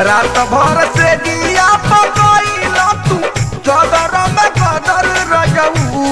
रात भर से दिया पकइला तू चदर में कदर रजऊ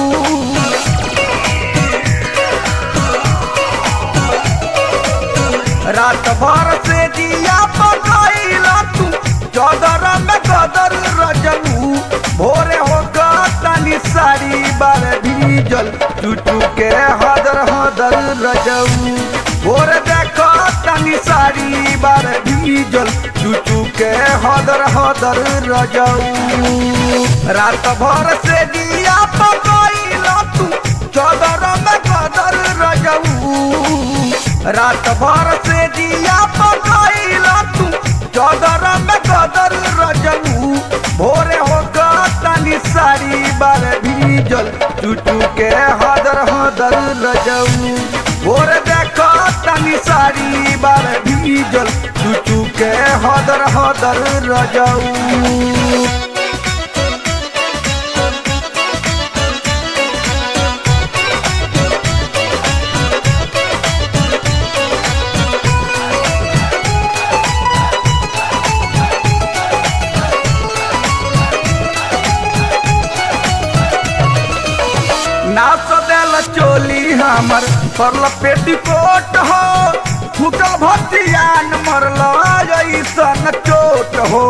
रात भर से दिया पकइला तू चदर में कदर रजऊ भोरे हो तनी साड़ी बार भीजल टूटू के हदर हदर रजऊ भोरे देखो तनी साड़ी बार भीजल टूटू के हदर हदर रजऊ रात भर से दिया पकइला तू चदर में कदर रजऊ रात भर से दिया पकइला तू चदर में कदर रजऊ भोरे हो तनी साड़ी बार भीजल टूटू के हदर हदर रजऊ भोरे देखो तनी साड़ी बार भीजल टूटू के हदर हदर रजऊ नाच देल चोली हमर परल पेटीकोट हो फुटल भतियान मरल ऐसन चोट हो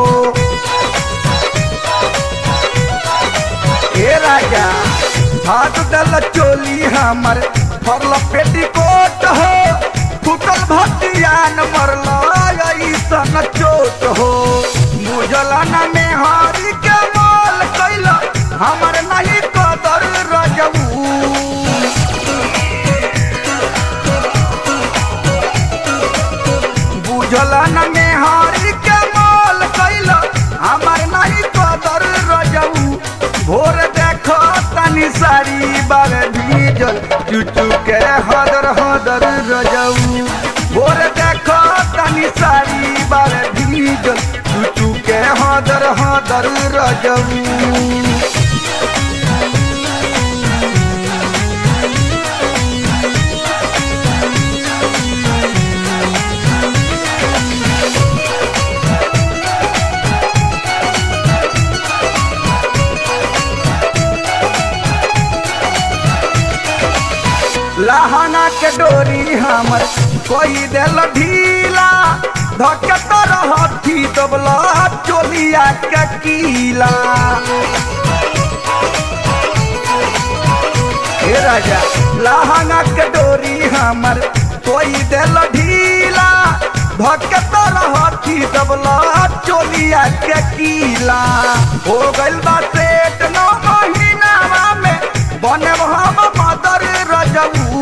ए राजा हाथ देल चोली हमर परल पेटीकोट हो फुटल भतियान मरल ऐसन चोट हो मुजलन में हारी के माल कैल हमर नहीं कदर रजऊ बुझलन में हारी के माल कैल हमर नहीं कदर रजऊ भोर देखो तनी साड़ी बार भीजल चुचू के हदर हदर रजऊ भोर देखो तनी साड़ी बार भीजल चुचू के हदर हदर रजऊ लहंगा के डोरी हमर कोई दिल ढीला धके तो रहती दबला चोलिया के कीला हे राजा लहंगा के डोरी हमर कोई दिल ढीला धके तो रहती दबला चोलिया के कीला हो गइल बा पेट नौ महीनावा में बने हम मदर रजऊ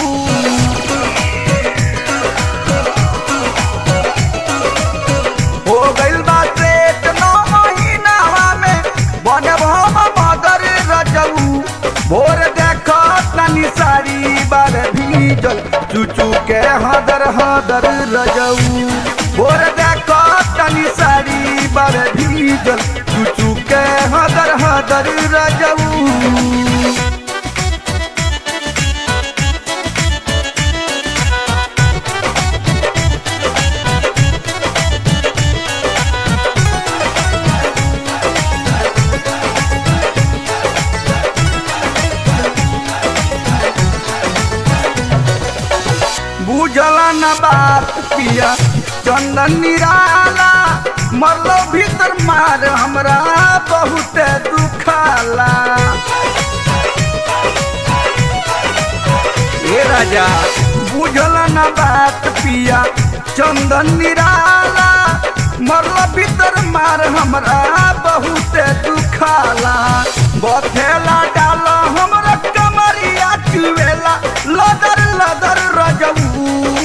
हो गइल बा पेट नौ महीनावा में बने हम मदर रजऊ भोर देखो तनी साड़ी बार भीजल चुचू के हदर हदर रजऊ भोर देखो तनी साड़ी बार भीजल चुचू के हदर हदर रजऊ बुझला न बात पिया चंदन निराला मरलो भीतर मार हमरा बहुत दुखाला ए राजा बुझला न बात पिया चंदन निराला मरलो भीतर मार हमरा बहुत दुखाला बथेला डाल हमरा कमरिया चुवेला लदर लदर रजऊ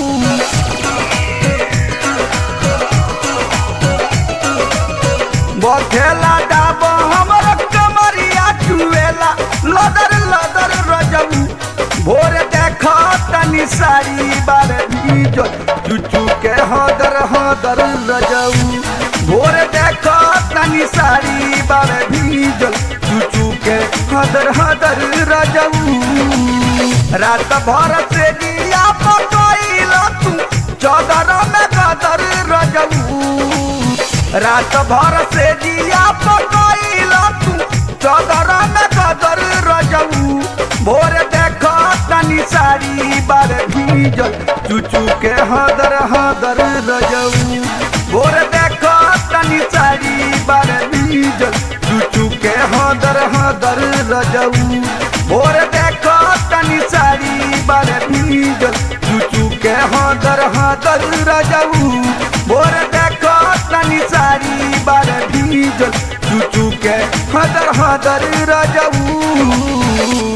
बथेला डाब हमर कमरिया चुवेला लदर लदर रजऊ भोर देख तनी साड़ी बार भीजल चुचू के हदर हदर रजऊ भोर देख तनी साड़ी बार भीजल चुचू के हदर हदर रजऊ रात भर से दिया पकइल तू चदर में गदर रजऊ रात भर से जिया पकैला तू चदर में कदर रजऊ भोर देख तनी साड़ी बार भीजल चुचू के हदर हदर रजऊ भोर देख तनी साड़ी बार भीजल चुचू के हदर हदर रजऊ भोर देख तनी साड़ी बार भीजल चुचू के हदर हदर रजऊ भोर देख तनी साड़ी बार भीजल चुचू के हदर हदर रजऊ